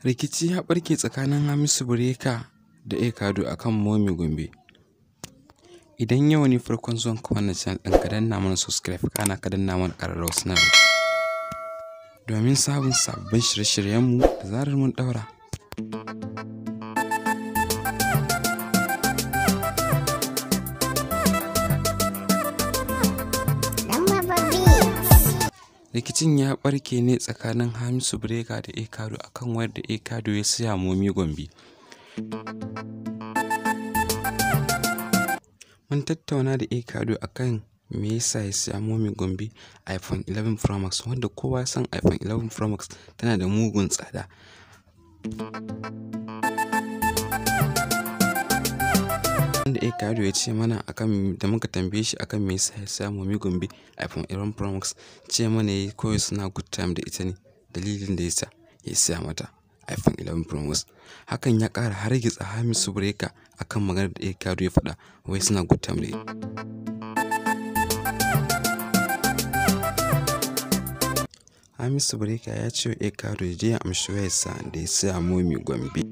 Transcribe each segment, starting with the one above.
rikici ya barke tsakanin hamisu bureka da ekado a kan momi gombe idan yau ne farkon zuwan ka wannan channel ɗin ka danna mana subscribe kana ka danna mana ƙararrawar sanarwa domin sabon sabbin shirye-shiryenmu da zarar mun ɗaura rikicin ya barke ne tsakanin hamisu breka da ekado akan wayar da ekado ya siya momi gombe mun tattauna da ekado akan me yasa ya siya momi gombe iphone 11 pro max wanda kowa ya san iphone 11 pro max tana da mugun tsada wanda ekado ya ce mana akan da muka tambaye shi akan me yasa ya siya momi gombe iphone 11 pro max ce mana yayi kawai suna good time da ita ne dalilin da yasa ya siya mata iphone 11 pro max hakan ya ƙara hargitsa hamisu breka akan maganar da ekado ya faɗa wai suna good time da ita hamisu breka ya ce wa ekado ya je ya amshi wayarsa da ya siya momi gombe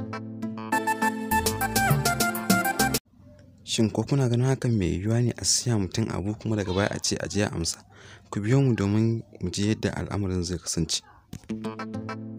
Shin ko kuna ganin hakan mai yiwuwa ne a siya mutum abu kuma daga baya a ce a je a amsa? Ku biyo mu domin mu ji yadda al'amarin zai kasance.